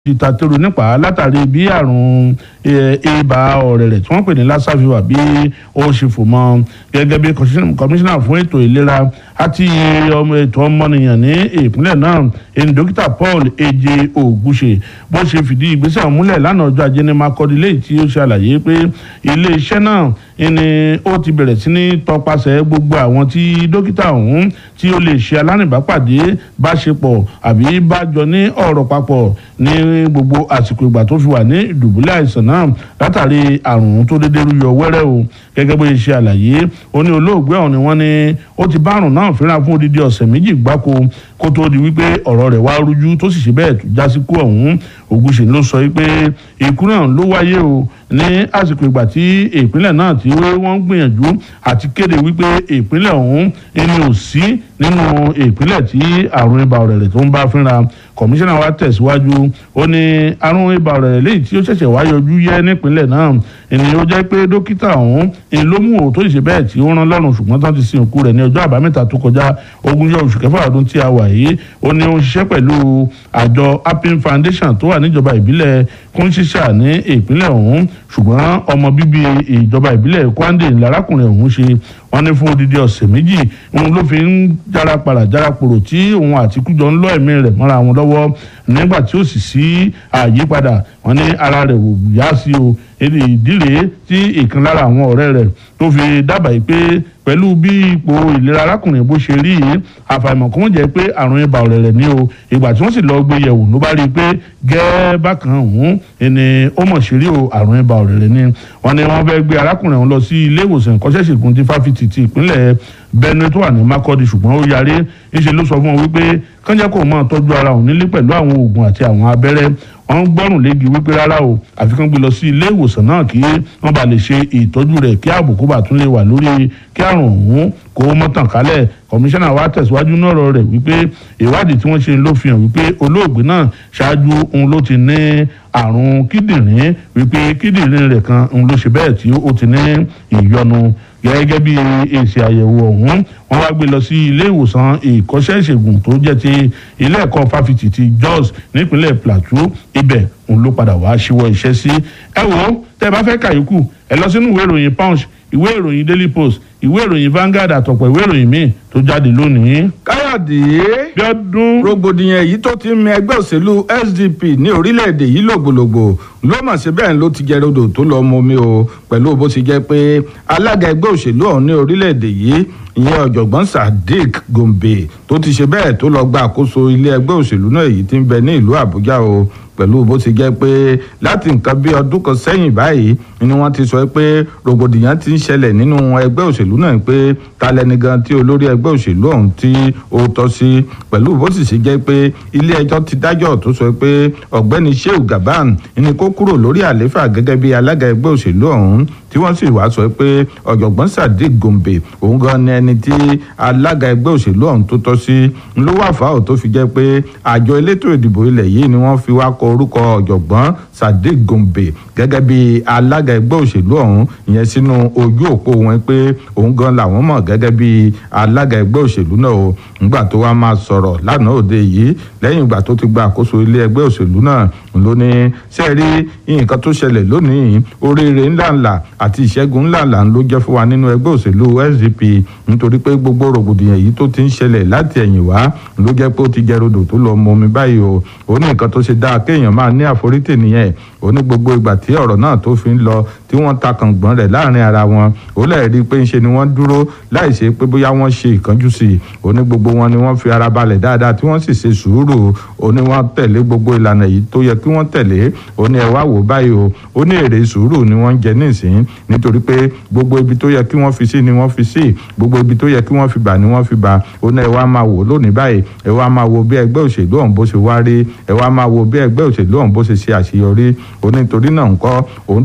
ti tàtẹ́rù nípa látàrí bí àrùn ibà ọ̀rẹ̀rẹ̀ tí wọ́n pè ní lassa fever bí ó ṣe fò mọ́ gẹ́gẹ́ bí kọmíṣánná fún ètò ìlera àti ètò ọmọnìyàn ní ìpínlẹ̀ náà ẹni dókítà Paul Eje Ogunṣe bó ṣe fìdí ìgbésẹ̀ múlẹ̀ lánàá ọjọ́ ajé ní Makurdi lẹ́yìn tí ó ṣàlàyé pé ilé-iṣẹ́ náà ni ó ti bẹ̀rẹ̀ sí ní tọpasẹ̀ gbogbo àwọn tí dókítà ọ̀hún tí ó lè ṣe alánìbápàdé bá ṣe pọ̀ àbí bá jọ ní ọ̀rọ̀ papọ̀ ní gbogbo àsìkò ìgbà tó fi wà ní ìdùbúlẹ̀ àìsàn náà látàrí àrùn tó dédé rúyọ wẹ́rẹ́ o gẹ́gẹ́ bó ṣe ṣe àlàyé ó ní olóògbé ọ̀hún ni wọ́n ní ó ti bá àrùn náà fínra fún odidi ọ̀sẹ̀ méjì gbáko kó tó di wípé ọ̀rọ̀ rẹ̀ wá rújú tó sì ṣe bẹ́ẹ̀ tó já sí kú ọ̀hún Ògúnṣe ló sọ wípé ikú náà ló wáyé o ní àsìkò ìgbà tí ìpínlẹ̀ náà tí wọ́n ń gbìyànjú àti kéde wípé ìpínlẹ̀ ọ̀hún ẹni ò sí nínú ìpínlẹ̀ tí àrùn ibà ọ̀rẹ̀rẹ̀ tó ń bá fínra kọmíṣánná wa tẹ̀síwájú ó ní àrùn ibà ọ̀rẹ̀rẹ̀ léyìí tí ó ṣẹ̀ṣẹ̀ wá yọjú yẹ nípínlẹ̀ náà ẹni ó jẹ́ pé dókítà ọ̀hún ẹni ló mú òótọ́ ìṣe bẹ́ẹ̀ tí ó rán lọ́rùn ṣùgbọ́n tán ti sin òkú rẹ̀ ní ọjọ́ àbámẹ́ta tó kọjá ogúnjọ́ oṣù kẹfà ọdún tí a wà yìí ó ní ó ń ṣiṣẹ́ pẹ̀lú àjọ Appin Foundation tó wà níjọba ìbílẹ̀ kúnṣíṣà ní ìpínlẹ̀ ọ̀hún ṣùgbọ́n ọmọ bíbí ìjọba ìbílẹ̀ Kwande lárákùnrin ọ̀hún ṣe wọ́n ní fún odidi ọ̀sẹ̀ méjì òun ló fi ń jára padà jára pòrò tí òun àti kújọ ń lọ ẹ̀mí rẹ̀ mọ́ra wọn lọ́wọ́ nígbà tí ó sì sí àyípadà wọ́n ní ara rẹ̀ wò yá sí o èdè ìdílé tí ìkan lára àwọn ọ̀rẹ́ rẹ̀ tó fi dábàá pé pẹ̀lú bí ipò ìlera arákùnrin bó ṣe rí yìí àfàìmọ̀ kó wọ́n jẹ́ pé àrùn ibà ọ̀rẹ̀rẹ̀ ni o ìgbà tí wọ́n sì lọ gbé yẹ̀wò ló bá rí i pé gẹ́ẹ́ bákan ọ̀hún ni ó mọ̀ ṣe rí o àrùn ibà ọ̀rẹ̀rẹ̀ ni wọ́n ní wọ́n fẹ́ gbé arákùnrin ọ̀hún lọ sí ilé ìwòsàn ìkọ́ṣẹ́ṣègùn ti fáfitì ti ìpínlẹ̀ Benue tó wà ní Makurdi ṣùgbọ́n ó yarí ńṣe ló sọ fún wọn wípé kánjẹ́ kò máa tọ́jú ara òun nílé pẹ̀lú àwọn oògùn àti àwọn abẹ́rẹ́ wọ́n ń gbọ́rùn léegi wípé rárá o àfi kán gbé lọ sí ilé ìwòsàn náà kí wọ́n bá lè ṣe ìtọ́jú rẹ̀ kí ààbò kó bá tún lè wà lórí kí àrùn ọ̀hún kó mọ́ tàn kálẹ̀ kọmíṣánná wa tẹ̀síwájú náà rẹ̀ wípé ìwádìí tí wọ́n ṣe ló fi hàn wípé olóògbé náà ṣáájú òun ló ti ní àrùn kíndìnrín wípé kíndìnrín rẹ̀ kan òun ló ṣe bẹ́ẹ̀ tí ó ti ní ìyọnu gẹ́gẹ́ bí èsì àyẹ̀wò ọ̀hún wọ́n wá gbé lọ sí ilé ìwòsàn ìkọ́ṣẹ́ ìṣègùn tó jẹ́ ti ilé ẹ̀kọ́ fáfitì ti Jos nípínlẹ̀ Plateau ibẹ̀ òun ló padà wá ṣíwọ́ iṣẹ́ sí ẹ wo tẹ́ ẹ bá fẹ́ kàyókù ẹ lọ sínú ìwé ìròyìn Punch ìwé ìròyìn Daily Post ìwé ìròyìn Vanguard àtọ̀pọ̀ ìwé ìròyìn míì tó jáde lónìí. káyọ̀dé Bíọ́dún rògbòdìyàn èyí tó ti ń mì ẹgbẹ́ òṣèlú SDP ní orílẹ̀-èdè yìí lògbòlògbò ló mọ̀ sí bẹ́ẹ̀ ló ti jẹ́ rodò tó lọ́ọ́ mọ́mí o pẹ̀lú bó ti jẹ́ pé alága ẹgbẹ́ òṣèlú ọ̀hún ní orílẹ̀-èdè yìí ìyẹn ọ̀jọ̀gbọ́n Sadiq Gombe tó ti ṣe bẹ́ẹ̀ tó lọ gba àkóso ilé ẹgbẹ́ òṣèlú náà èyí tí ń bẹ ní ìlú Àbújá o pẹ̀lú bó ti jẹ́ pé láti nǹkan bí ọdún kan sẹ́yìn báyìí ni wọ́n ti sọ pé rògbòdìyàn ti ń ṣẹlẹ̀ nínú ẹgbẹ́ òṣèlú náà pé ta lẹni gan tí olórí ẹgbẹ́ òṣèlú ọ̀hún tí ó tọ́ sí pẹ̀lú bó sì ṣe jẹ́ pé ilé ẹjọ́ ti dájọ́ tó sọ pé ọ̀gbẹ́ni Shehu Gaban ni kó kúrò lórí àléfà gẹ́gẹ́ bí alága ẹgbẹ́ òṣèlú ọ̀hún tí wọ́n sì wá sọ pé ọ̀jọ̀gbọ́n Sadiq Gombe òun gan ni ẹni tí alága ẹgbẹ́ òṣèlú ọ̀hún tó tọ́ sí ló wà fáwọn tó fi jẹ́ pé àjọ elétò ìdìbò ilẹ̀ yìí ni wọ́n fi wá kọ orúkọ ọ̀jọ̀gbọ́n Sadiq Gombe gẹ́gẹ́ bí alága ẹgbẹ́ òṣèlú ọ̀hún ìyẹn sínú ojú òpó wọn pé òun gan làwọn mọ̀ gẹ́gẹ́ bí alága ẹgbẹ́ òṣèlú náà o ńgbà tó wá máa sọ̀rọ̀ lánàá òde yìí lẹ́yìn ìgbà tó ti gba àkóso ilé ẹgbẹ́ òṣèlú náà ló ní sẹ́ẹ̀rí nǹkan tó ṣẹlẹ̀ lónìí oríire ńláńlá àti ìṣẹ́gun ńláńlá ló jẹ́ fún wa nínú ẹgbẹ́ òṣèlú SDP nítorí pé gbogbo rògbòdìyàn yìí tó ti ń ṣẹlẹ̀ láti ẹ̀yìn wá ló jẹ́ pé ó ti jẹ́ rodò tó lọ mọ omi báyìí o ó ní nǹkan tó ṣe dáa kéèyàn máa ní àforítì nìyẹn ó ní gbogbo ìgbà tí ọ̀rọ̀ náà tó fi ń lọ tí wọ́n ta kàngbọ́n rẹ̀ láàrin ara wọn ó lè rí i pé ńṣe ni wọ́n dúró láì ṣe pé bóyá wọ́n ṣe ìkánjú sí i ó ní gbogbo wọn ni wọ́n fi ara balẹ̀ dáadáa tí wọ́n sì ṣe sùúrù ó ní wọ́n tẹ̀lé gbogbo ìlànà yìí tó yẹ kí wọ́n tẹ̀lé ó ní ẹ wá wò báyìí o ó ní èrè sùúrù ni wọ́n ń jẹ nísìn nítorí pé gbogbo ibi tó yẹ kí wọ́n fi sí ni wọ́n fi sí gbogbo ibi tó yẹ kí wọ́n fi bà ni wọ́n fi bà ó ní ẹ wá máa wò lónìí báyìí ẹ wá máa wo bí ẹgbẹ́ òṣèlú ọ̀hún bó ṣe wá rí ẹ wá máa wo bí ẹgbẹ́ òṣèlú ọ̀hún bó ṣe ṣe àṣeyọrí ó ní torí náà ńkọ́ òun dúpẹ́ lọ́wọ́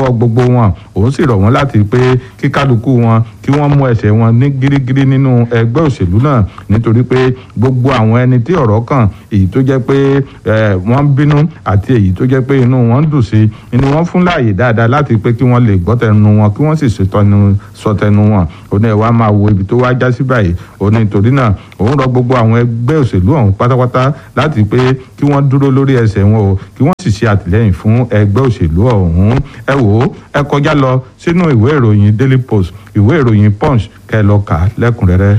lọ́wọ́ gbogbo wọn òun sì rọ̀ wọ́n láti pé kí kálukú wọn kí wọ́n mú ẹsẹ̀ wọn ní gírígírí nínú ẹgbẹ́ òṣèlú náà nítorí pé gbogbo àwọn ẹni tí ọ̀rọ̀ kàn èyí tó jẹ́ pé wọ́n ń bínú àti èyí tó jẹ́ pé inú wọn ń dùn sí inú wọn fún láàyè dáadáa láti pé kí wọ́n lè gbọ́ tẹnu wọn kí wọ́n sì sọ tẹnu wọn ó ní ẹ wá máa wo ibi tó wá já sí báyìí ó ní torí náà òun rọ gbogbo àwọn ẹgbẹ́ òṣèlú ọ̀hún pátápátá láti pé kí wọ́n dúró lórí ẹsẹ̀ wọn o kí wọ́n sì ṣe àtìlẹ́yìn fún ẹgbẹ́ òṣèlú ọ̀hún ẹ wò ó ẹ kọjá lọ sínú ìwé ìròyìn Daily Post ìwé ìròyìn Punch kẹ́ lọ kà á lẹ́kùnrẹ́rẹ́.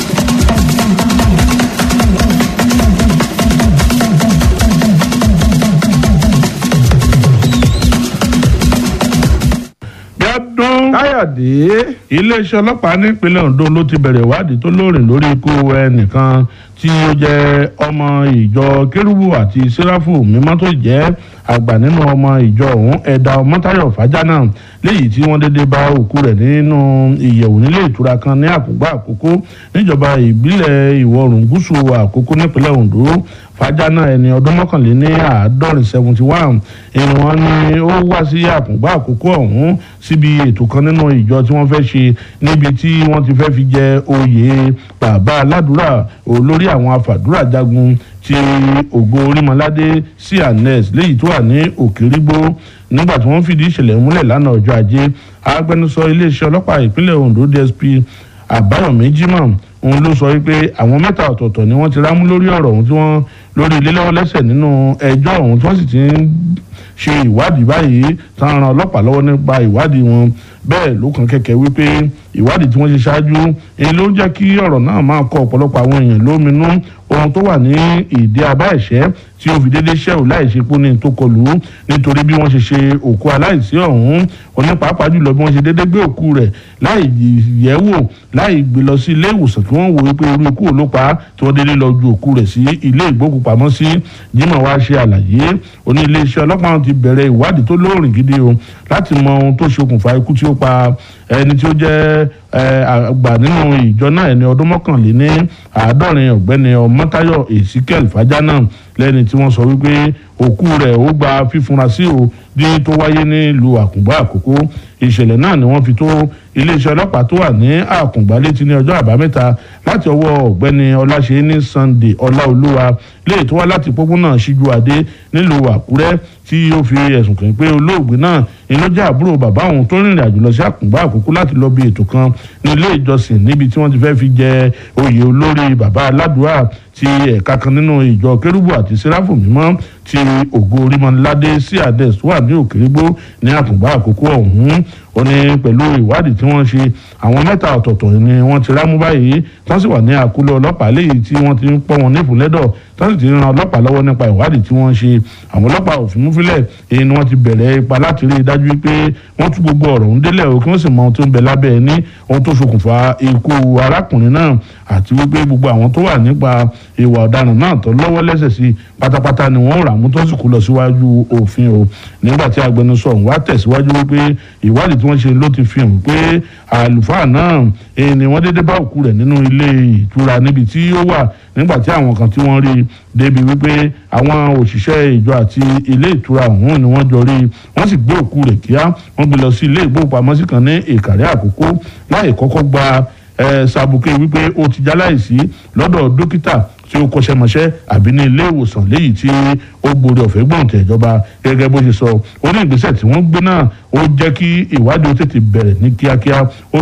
ọdún. káyọ̀dé. iléeṣẹ́ ọlọ́pàá nípínlẹ̀ Ondo ló ti bẹ̀rẹ̀ ìwádìí tó lóòrìn lórí ikú ẹnìkan tí ó jẹ́ ọmọ ìjọ kérúbù àti sẹ́ráfù mímọ́ tó jẹ́ àgbà nínú ọmọ ìjọ ọ̀hún ẹ̀dà ọmọtáyọ̀ fàjánà léyìí tí wọ́n dédé bá òkú rẹ̀ nínú ìyẹ̀wò nílé ìtura kan ní àkùgbà àkókò níjọba ìbílẹ̀ ìwọ̀ oòrùn gúúsù àkókò nípínlẹ̀ Ondo fàjánà ẹni ọdún mọ́kànléní àádọ́rin seventy one ẹni wọ́n ní ó wá sí àkùngbà àkókò ọ̀hún síbi ètò kan nínú ìjọ tí wọ́n fẹ́ ṣe níbi tí wọ́n ti fẹ́ fi jẹ oyè bàbá aládùúrà olórí àwọn afàdúrà jagun ti ògo orímọládé sí anes léyìí tó wà ní òkèrígbó nígbà tí wọ́n fìdí ìṣẹ̀lẹ̀ múlẹ̀ lánàá ọjọ́ ajé agbẹnusọ iléeṣẹ́ ọlọ́pàá ìpínlẹ̀ Ondo DSP àbáyọ̀mí jimoh òun ló sọ wípé àwọn mẹ́ta ọ̀tọ̀ọ̀tọ̀ ni wọ́n ti rámú lórí ọ̀rọ̀ ọ̀hún tí wọ́n lórí ilé lọ́wọ́ lẹ́sẹ̀ nínú ẹjọ́ ọ̀hún tí wọ́n sì ti ń ṣe ìwádìí báyìí tán ran ọlọ́pàá lọ́wọ́ nípa ìwádìí wọn bẹ́ẹ̀ ló kàn kẹ̀kẹ́ wípé ìwádìí tí wọ́n ṣe ṣáájú èyí ló ń jẹ́ kí ọ̀rọ̀ náà máa kọ ọ̀pọ̀lọpọ̀ àwọn èèyàn lóminú ohun tó wà ní ìdí abá ẹ̀ṣẹ́ tí ó fi déédéé ṣẹ́wò láì ṣe pé ní tó kọlù nítorí bí wọ́n ṣe ṣe òkú aláìsí ọ̀hún onípàápàá jùlọ bí wọ́n ṣe déédéé gbé òkú rẹ̀ láì yẹ̀ wò láì gbé lọ sí ilé ìwòsàn kí wọ́n wò wípé irú ikú ló pa tí wọ́n déédéé lọ ju òkú rẹ̀ sí ilé ìgbókùpamọ́sí Jimoh wá ṣe àlàyé oní iléeṣẹ́ ọlọ́pàá ti bẹ̀rẹ̀ ìwádìí tó lóòrìn gidi o láti mọ ohun tó ṣokùnfà ikú tí ó pa ẹni tí ó jẹ́ àgbà nínú ìjọ náà ẹni ọdún mọ́kànléní àádọ́rin ọ̀gbẹ́ni ọmọtáyọ̀ ezekiel fàjánà lẹ́ni tí wọ́n sọ wípé òkú rẹ̀ ó gba fífunra sí o bí tó wáyé nílùú àkùngbá àkókò ìṣẹ̀lẹ̀ náà ni wọ́n fi tó iléeṣẹ́ ọlọ́pàá tó wà ní àkùngbá létí ní ọjọ́ àbámẹ́ta láti ọwọ́ ọ̀gbẹ́ni ọláṣẹ́ni sunday ọláolúwa léyìí tó wá láti pópónà síjú adé nílùú àkúrẹ́ tí ó fi ẹ̀sùn kàn pé olóògbé náà inú jẹ́ àbúrò bàbá òun tó rìnrìn àjò lọ sí àkùngbá àkókò láti lọ bí ètò kan ní ilé ìjọsìn níbi tí wọ́n ti fẹ́ fi jẹ oyè olórí bàbá aládùúrà ti ẹ̀ka kan nínú ìjọ kérúbù àti sẹ́ráfù mímọ́ ti ògo orímọ̀ládé sí ades wà ní òkèrégbó ní àkùngbá àkókò ọ̀hún ó ní pẹ̀lú ìwádìí tí wọ́n ṣe àwọn mẹ́ta ọ̀tọ̀ọ̀tọ̀ ni wọ́n ti rámú báyìí wọ́n sì wà ní àkúlé ọlọ́pàá léyìí tí wọ́n ti ń pọ́ wọn nífúnlẹ́dọ̀ tí wọ́n sì ti ran ọlọ́pàá lọ́wọ́ nípa ìwádìí tí wọ́n ṣe àwọn ọlọ́pàá òfin múfilẹ̀ èyí ni wọ́n ti bẹ̀rẹ̀ ipa láti rí i dájú pé wọ́n tú gbogbo ọ̀rọ̀ ń délẹ̀ o kí wọ́n sì mọ ohun tó ń bẹ lábẹ́ ẹ ní ohun tó ṣokùnfà ikú arákùnrin náà àti wípé gbogbo àwọn tó wà nípa ìwà ọ̀daràn náà tó lọ́wọ́ lẹ́sẹ̀ sí pátápátá ni wọ́n rà mú tó sì kú lọ síwájú òfin o nígbà tí agbẹnusọ ọ̀hún wá tẹ̀síwájú wípé ìwádìí tí wọ́n ṣe ló ti fi hàn pé àlùfáà náà èyí ni wọ́n dédé bá òkú rẹ̀ nínú ilé ìtura níbi tí ó wà nígbà tí àwọn kan tí wọ́n rí débi wípé àwọn òṣìṣẹ́ ìjọ àti ilé ìtura ọ̀hún ni wọ́n jọ rí wọ́n sì gbé òkú rẹ̀ kíá wọ́n gbé lọ sí ilé ìgbóhùnpamọ́sí kan ní ìkàrẹ́ àkókò láì kọ́kọ́ gba sàbùkẹ́ wípé ó ti jáláìsí lọ́dọ̀ dókítà tí ó kọ́ṣẹ́mọṣẹ́ àbí ní ilé ìwòsàn léyìí tí ó gbòòrò ọ̀fẹ́ gbọ̀ǹtẹ̀ ìjọba gẹ́gẹ́ bó ṣe sọ ó ní ìgbésẹ̀ tí wọ́n gbé náà ó jẹ́ kí ìwádìí ó tètè bẹ̀rẹ̀ ní kíákíá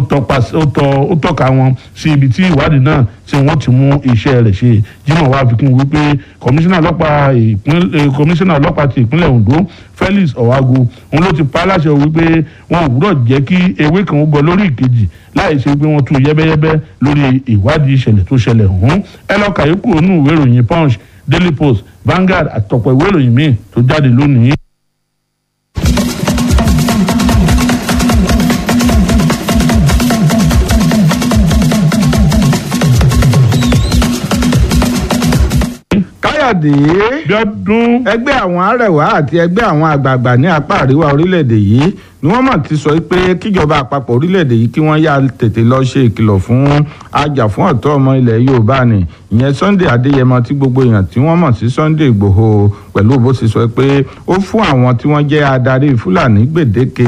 ó tọ́ka wọn sí ibi tí ìwádìí náà tí wọ́n ti mú iṣẹ́ rẹ̀ ṣe Jimoh wá fi kún wípé kọmíṣánná ọlọ́pàá ti ìpínlẹ̀ Ondo Felix Owagu òun ló ti pa á láṣẹ wípé wọn ò gbúdọ̀ jẹ́ kí ewé kan ó gbọ́ lórí ìkejì láì ṣe pé wọ́n tú yẹ́bẹ́yẹ́bẹ́ lórí ìwádìí ìṣẹ̀lẹ̀ tó ṣẹlẹ̀ ọ̀hún ẹ lọ kàyékù onú ìwé ìròyìn Punch Daily Post Vanguard àtọ̀pọ̀ ìwé ìròyìn míì tó jáde lónìí. káyọ̀dé bí ọdún ẹgbẹ́ àwọn arẹwà àti ẹgbẹ́ àwọn àgbààgbà ní apá àríwá orílẹ̀-èdè yìí ni wọ́n mọ̀ ti sọ pé kíjọba àpapọ̀ orílẹ̀-èdè yìí kí wọ́n yá tètè lọ ṣe ìkìlọ̀ fún ajàfún ọ̀tọ́ ọmọ ilẹ̀ Yorùbá ni ìyẹn Sunday Adéyẹmọ tí gbogbo èèyàn tí wọ́n mọ̀ sí Sunday Ìgbòho pẹ̀lú bó ṣe sọ pé ó fún àwọn tí wọ́n jẹ́ adarí Fúlàní gbèdéke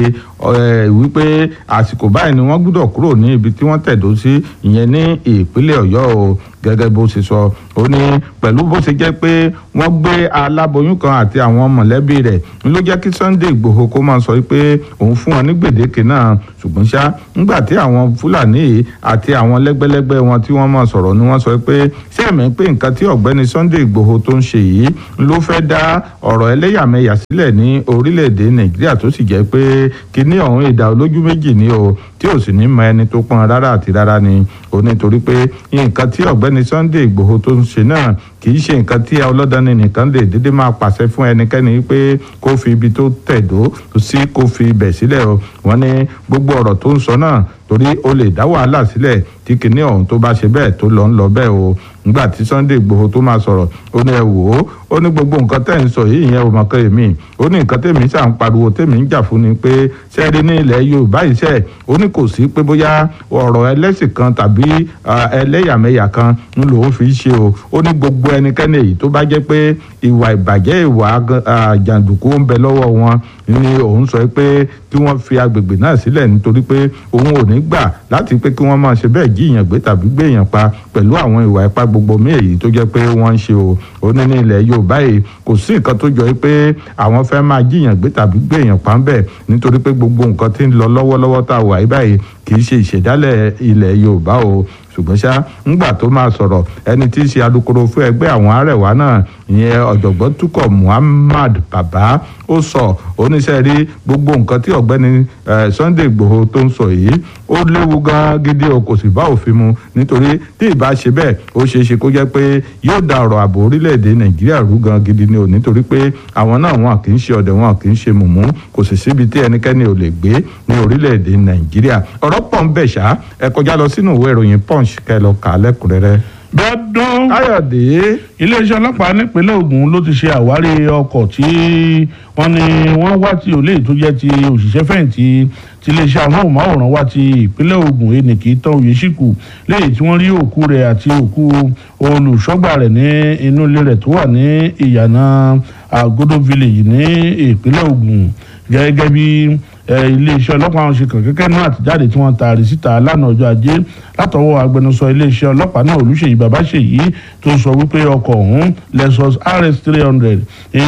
wípé àsìkò báyìí ni wọ́n gbúdọ̀ kúrò ní ibi tí wọ́n tẹ̀dó sí ìyẹn ní ìpínlẹ̀ Ọ̀yọ́ o gẹ́gẹ́ bó ṣe sọ ó ní pẹ̀lú bó ṣe jẹ́ pé wọ́n gbé aláboyún kan àti àwọn mọ̀lẹ́bí rẹ̀ ń ló jẹ́ kí Sunday Ìgbòho kó máa sọ pé òun fún wọn ní gbèdéke náà ṣùgbọ́n ṣá ńgbà tí àwọn Fúlàní yìí àti àwọn lẹ́gbẹ́lẹ́gbẹ́ wọn tí wọ́n máa sọ̀rọ̀ ni wọ́n sọ pé ṣé ẹ̀mí pé nǹkan tí ọ̀gbẹ́ni Sunday Ìgbòho tó ń ṣe yìí ló fẹ́ dá ọ̀rọ̀ ẹlẹ́yàmẹ̀yà sílẹ̀ ní orílẹ̀-èdè Nàìjíríà tó sì jẹ́ pé kíní ọ̀hún ìdá olójú méjì ni o tí ò sì ní mọ ẹni tó pọn rárá àti rárá ni ó nítorí pé nǹkan tí ọ̀gbẹ́ni Sunday Ìgbòho tó ń ṣe náà kì í ṣe nǹkan tí ọlọ́dani nìkan lè dédé máa pàṣẹ fún ẹnikẹ́ni pé kó fi ibi tó tẹ̀dó sí kó fi ibẹ̀ sílẹ̀ o wọ́n ní gbogbo ọ̀rọ̀ tó ń sọ náà torí ó lè dá wàhálà sílẹ̀ tí kinní ọ̀hún tó bá ṣe bẹ́ẹ̀ tó lọ ń lọ bẹ́ẹ̀ o nígbà tí Sunday Ìgbòho tó máa sọ̀rọ̀ ó ní ẹ wò ó ó ní gbogbo nǹkan tẹ́ ń sọ yìí ìyẹn ò mọ̀ kẹ́ èmi ó ní nǹkan tèmi ṣà ń pariwo tèmi ń jà fún ni pé sẹ́ẹ̀rí ní ilẹ̀ Yorùbá iṣẹ́ ó ní kò sí pé bóyá ọ̀rọ̀ ẹlẹ́sìn kan tàbí ẹlẹ́yàmẹ̀yà kan ń lòun fi ṣe o ó ní gbogbo ẹnikẹ́ni èyí tó bá jẹ́ pé ìwà ìbàjẹ́ ìwà jàǹdùkú ń bẹ lọ́wọ́ wọn ni òun sọ pé kí wọ́n fi agbègbè náà sílẹ̀ nítorí pé òun ò ní gbà láti pé kí wọ́n máa ṣe bẹ́ẹ̀ jíyàn gbé tàbí gbéyàn pa pẹ̀lú àwọn ìwà ipá gbogbo mí èyí tó jẹ́ pé wọ́n ń ṣe o ó ní ní ilẹ̀ Yorùbá yìí kò sí nǹkan tó jọ pé àwọn fẹ́ máa jíyàn gbé tàbí gbéyàn pa ń bẹ̀ nítorí pé gbogbo nǹkan tí ń lọ lọ́wọ́lọ́wọ́ tá a wà yí báyìí kì í ṣe ìṣẹ̀dálẹ̀ ilẹ̀ Yorùbá o ṣùgbọ́n ṣá ńgbà tó máa sọ̀rọ̀ ẹni tí í ṣe alukoro fún ẹgbẹ́ àwọn arẹwà náà ìyẹn ọ̀jọ̀gbọ́n túkọ̀ Muhammad Baba ó sọ oníṣẹ́ rí gbogbo nǹkan tí ọ̀gbẹ́ni Sunday Ìgbòho tó ń sọ yìí ó léwu gan gidi o kò sì bá òfin mu nítorí tí ìbá ṣe bẹ́ẹ̀ ó ṣeé ṣe kó jẹ́ pé yóò da ọ̀rọ̀ ààbò orílẹ̀-èdè Nàìjíríà rú gan gidi ni o nítorí pé àwọn náà wọn kì í ṣe ọ̀dẹ̀ wọn kì í ṣe mùmú kò sì síbi tí ẹnikẹ́ni ò lè gbé ní orílẹ̀-èdè Nàìjíríà ọ̀rọ̀ pọ̀ ń bẹ̀ ṣá ẹ kọjá lọ sínú ìwé ìròyìn Punch kẹ́ lọ kà á lẹ́kùnrẹ́rẹ́ dọ́dún káyọ̀dé iléeṣẹ́ ọlọ́pàá nípínlẹ̀ Ògùn ló ti ṣe àwárí ọkọ̀ tí wọ́n ní wọ́n wá tí olè tó jẹ́ ti òṣìṣẹ́ fẹ̀yìntì ti iléeṣẹ́ amóhùnmáwòrán wá ti ìpínlẹ̀ Ògùn enìkì tán oyèṣíkù léyìí tí wọ́n rí òkú rẹ̀ àti òkú olùṣọ́gbà rẹ̀ ní inú ilé rẹ̀ tó wà ní ìyànà àgọ́dọ̀ village ní ìpínlẹ̀ Ògùn gẹ́gẹ́ bí iléeṣẹ́ ọlọ́pàá wọn ṣe kàn kẹ́kẹ́ náà àtijáde tí wọ́n taari síta lánàá ọjọ́ ajé látọwọ́ agbẹnusọ iléeṣẹ́ ọlọ́pàá náà olùṣèyí babáṣèyí tó sọ wípé ọkọ̀ ọ̀hún lexus rs three hundred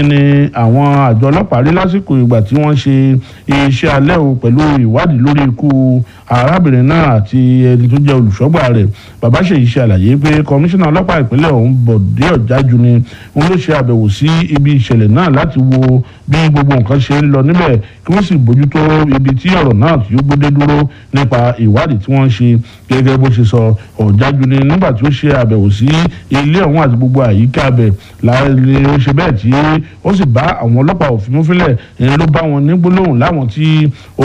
ní àwọn àjọ ọlọ́pàá rí lásìkò ìgbà tí wọ́n ṣe iṣẹ́ alẹ́ o pẹ̀lú ìwádìí lórí ikú arábìnrin náà àti ẹni tó jẹ́ olùṣọ́gbà rẹ̀ babáṣèyí ṣe àlàyé pé kọmíṣánná ọlọ́pàá ìpínlẹ̀ ọ̀hún bọ̀dé ọ̀jájú ni wọ́n ló ṣe àbẹ̀wò sí ibi ìṣẹ̀lẹ̀ náà láti wo bí gbogbo nǹkan ṣe ń lọ níbẹ̀ kí wọ́n sì bójútó ibi tí ọ̀rọ̀ náà tí ó gbódé dúró nípa ìwádìí tí wọ́n ń ṣe gẹ́gẹ́ bó ṣe sọ ọ̀jájú ni nígbà tí ó ṣe àbẹ̀wò sí ilé ọ̀hún àti gbogbo àyíká abẹ̀ láàrin ó ṣe bẹ́ẹ̀ tí ó sì bá àwọn ọlọ́pàá òfin mú fílẹ̀ ẹni ló bá wọn ní gbólóhùn láwọn tí ó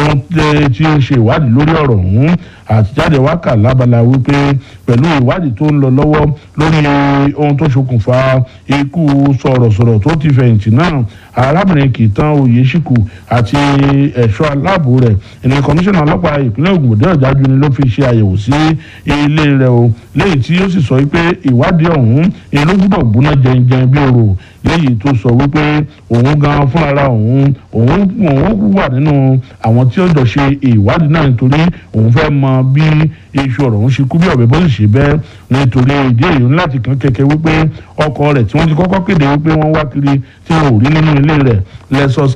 ń ṣe ìwádìí lórí ọ̀rọ̀ ọ̀hún àtijáde wákà lábala wípé pẹ̀lú ìwádìí tó ń lọ lọ́wọ́ lórí ohun tó ṣokùnfà ikú sọ̀rọ̀sọ̀rọ̀ tó ti fẹ̀yìntì náà arábìnrin kìtàn oyèṣíkù àti ẹ̀ṣọ́ aláàbò rẹ̀ ẹni kọmíṣánná ọlọ́pàá ìpínlẹ̀ Ògùn òde ọ̀jájú ni ló fi ṣe àyẹ̀wò sí ilé rẹ̀ o léyìí tí ó sì sọ wípé ìwádìí ọ̀hún ni ló gbúdọ̀ gbóná jẹnjẹn bí òrò léyìí tó sọ wípé òun gan fúnra òun òun òun wà nínú àwọn tí ó jọ ṣe ìwádìí náà nítorí òun fẹ́ mọ bí iṣu ọ̀rọ̀ òun ṣe kú bí ọ̀bẹ bó sì ṣe bẹ́ẹ̀ nítorí ìdí èyí ńlá ti kàn kẹ̀kẹ́ wípé ọkọ rẹ̀ tí wọ́n ti kọ́kọ́ kéde wípé wọ́n wá kiri tí wọn ò rí nínú ilé rẹ̀ Lexus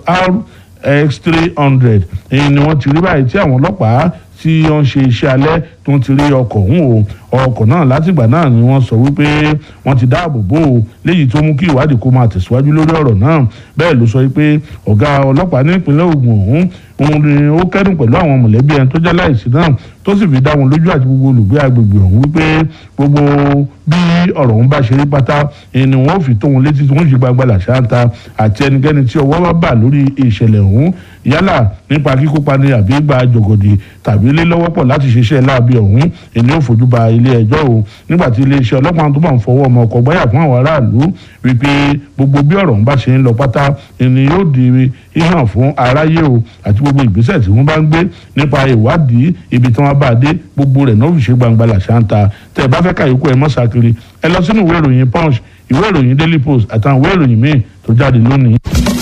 RX three hundred èyí ni wọ́n ti rí báyìí tí àwọn ọlọ́pàá tí wọ́n ṣe iṣẹ́ alẹ́ tó ń ti rí ọkọ̀ ọ̀hún o ọkọ̀ náà látìgbà náà ni wọ́n sọ wípé wọ́n ti dáàbò bò ó léyìí tó mú kí ìwádìí kó máa tẹ̀síwájú lórí ọ̀rọ̀ náà bẹ́ẹ̀ ló sọ wípé ọ̀gá ọlọ́pàá ní ìpínlẹ̀ Ògùn ọ̀hún òun ni ó kẹ́dùn pẹ̀lú àwọn mọ̀lẹ́bí ẹni tó jẹ́ láìsí náà tó sì fi dá wọn lójú àti gbogbo olùgbé agbègbè ọ̀hún wípé gbogbo bí ọ̀rọ̀ ọ̀hún bá ṣe rí pátá ni wọ́n fi tó wọn létí tí wọ́n ṣe gbagba làṣáńtà àti ẹnikẹ́ni tí ọwọ́ bá bà lórí ìṣẹ̀lẹ̀ ọ̀hún yálà nípa kíkópa ní àbí gba jọ̀gọ̀dì tàbí lé lọ́wọ́ pọ̀ láti ṣiṣẹ́ láabi ọ̀hún ìní ò fojú ba ilé ẹjọ́ o nígbà tí iléeṣẹ́ ọlọ́pàá tó bá ń fọwọ́ ọmọ ọkọ̀ gbáyà fún àwọn aráàlú wípé gbogbo bí ọ̀rọ̀ ń bá ṣe ń lọ pátá ìní yóò di híhàn fún aráyé o àti gbogbo ìgbésẹ̀ tí wọ́n bá ń gbé nípa ìwádìí ibi tí wọ́n bá dé gbogbo rẹ̀ náà fi ṣe gbangba làṣà ń ta tẹ́ ẹ bá fẹ́ kàyókù ẹ mọ́ sàkiri ẹ lọ sínú ìwé ìròyìn punch ìwé ìròyìn daily post àtàwọn ìwé ìròyìn míì tó jáde lónìí.